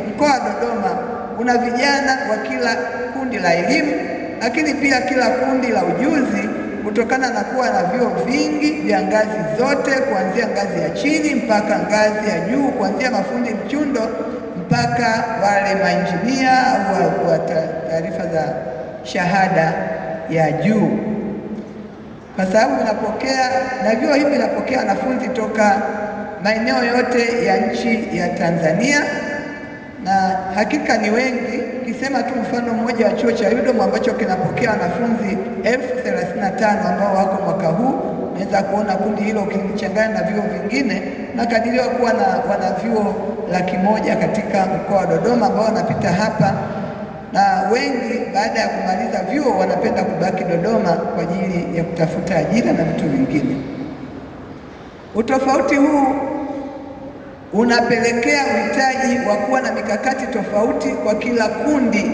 Mkoa wa Dodoma una vijana wa kila kundi la elimu, lakini pia kila kundi la ujuzi, kutokana na kuwa na vyuo vingi vya ngazi zote, kuanzia ngazi ya chini mpaka ngazi ya juu, kuanzia mafundi mchundo mpaka wale mainjinia au wa taarifa za shahada ya juu, kwa sababu vinapokea na vyuo hivi vinapokea wanafunzi toka maeneo yote ya nchi ya Tanzania na hakika ni wengi. Kisema tu mfano mmoja wa chuo cha UDOM ambacho kinapokea wanafunzi elfu thelathini na tano ambao wako mwaka huu, unaweza kuona kundi hilo ukilichanganya na vyuo vingine, na kadiriwa kuwa na wanavyuo laki moja katika mkoa wa Dodoma ambao wanapita hapa, na wengi baada ya kumaliza vyuo wanapenda kubaki Dodoma kwa ajili ya kutafuta ajira na vitu vingine. Utofauti huu unapelekea uhitaji wa kuwa na mikakati tofauti kwa kila kundi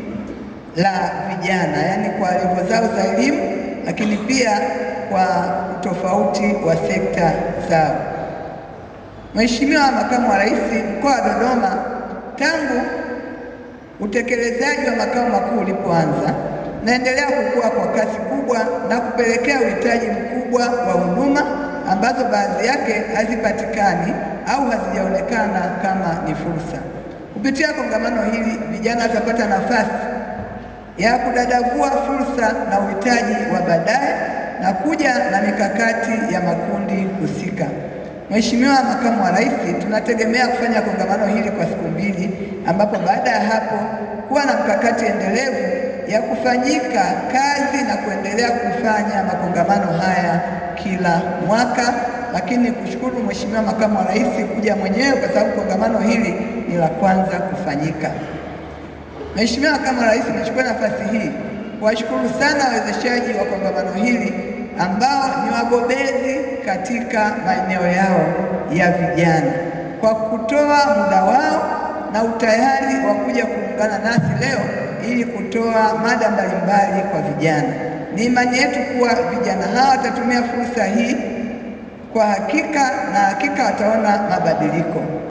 la vijana, yaani kwa levo zao za elimu, lakini pia kwa utofauti wa sekta zao. Mheshimiwa Makamu wa Rais, mkoa wa Dodoma tangu utekelezaji wa makao makuu ulipoanza naendelea kukua kwa kasi kubwa na kupelekea uhitaji mkubwa wa huduma ambazo baadhi yake hazipatikani au hazijaonekana kama ni fursa. Kupitia kongamano hili, vijana watapata nafasi ya kudadavua fursa na uhitaji wa baadaye na kuja na mikakati ya makundi husika. Mheshimiwa Makamu wa Rais, tunategemea kufanya kongamano hili kwa siku mbili, ambapo baada ya hapo kuwa na mkakati endelevu ya kufanyika kazi na kuendelea kufanya makongamano haya kila mwaka, lakini kushukuru Mheshimiwa Makamu wa Rais kuja mwenyewe kwa sababu kongamano hili ni la kwanza kufanyika. Mheshimiwa Makamu wa Rais, nichukue nafasi hii kuwashukuru sana wawezeshaji wa kongamano hili ambao ni wabobezi katika maeneo yao ya vijana kwa kutoa muda wao na utayari wa kuja kuungana nasi leo ili kutoa mada mbalimbali kwa vijana. Ni imani yetu kuwa vijana hawa watatumia fursa hii kwa hakika na hakika wataona mabadiliko.